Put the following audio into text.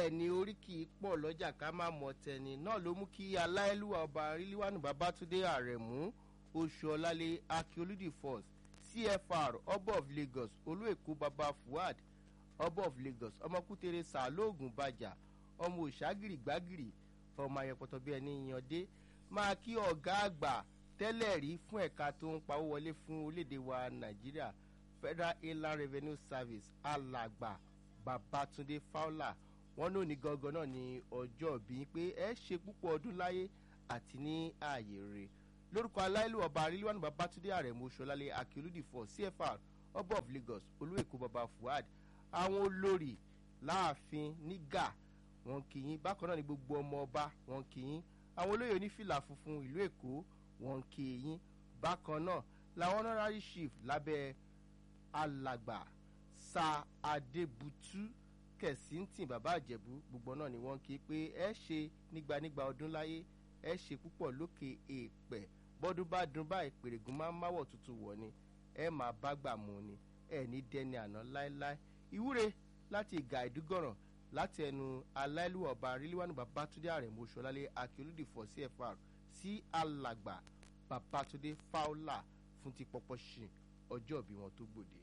bẹ́ẹ̀ ni oríkì pọ̀ lọ́jà ká má mọ tẹni náà ló mú kí aláìlúwà ọba ríliwánu babátúndé àrẹ̀mú oṣù ọ̀làlẹ̀ akíolúdì first cfr ọba of lagos olú èkó baba fuad ọba of lagos ọmọkútere sàlóògùn bàjà ọmọ òṣàgìrì gbàgìrì ọmọ ayẹpọtọ bí ẹni yànde máa kí ọ̀gá àgbà tẹ́lẹ̀ rí fún ẹ̀ka tó ń pawó wọlé fún orílẹ̀-èdè wa nàìjíríà federal inland revenue service alàgbà babatunde fowler wọn ní òní gangan náà ní ọjọ́ bí pé ẹ ṣe púpọ̀ ọdún láyé àti ní ààyè rẹ̀ lórúkọ aláìlú ọba arílíwánu babatunde àrẹ̀mú ṣọlálẹ̀ akíolúdì for cfr ọba of lagos olúwèkó baba fuad àwọn olórí láàfin nígà wọn kì í bákan náà ní gbogbo ọmọ ọba wọn kì í àwọn olóyè onífìlà funfun ìlú èkó wọn kì í bákan náà làwọn honorary chief lábẹ́ alàgbà sa adébútú kẹsìntìn bàbá àjẹbù gbogbo náà ni wọn kì í pé ẹ ṣe nígbanígba ọdún láyé ẹ ṣe púpọ̀ lókè èèpẹ̀ bọ́dún bá dun báyìí pèrègùn máa ń máwọ̀ tuntun wọ̀ ni ẹ máa bá gbà mú ni ẹ ní dẹni àná láéláé ìwúre láti ìgà ìdúgọ̀ràn láti ẹnu aláìlú ọba ríliwánu babatunde àrẹ̀mú ṣọlálẹ̀ akíolúdì fọ̀ cfr sí alàgbà babatunde fowler fún ti pọpọ ṣìn ọjọ́ ìbí wọn tó gbòde.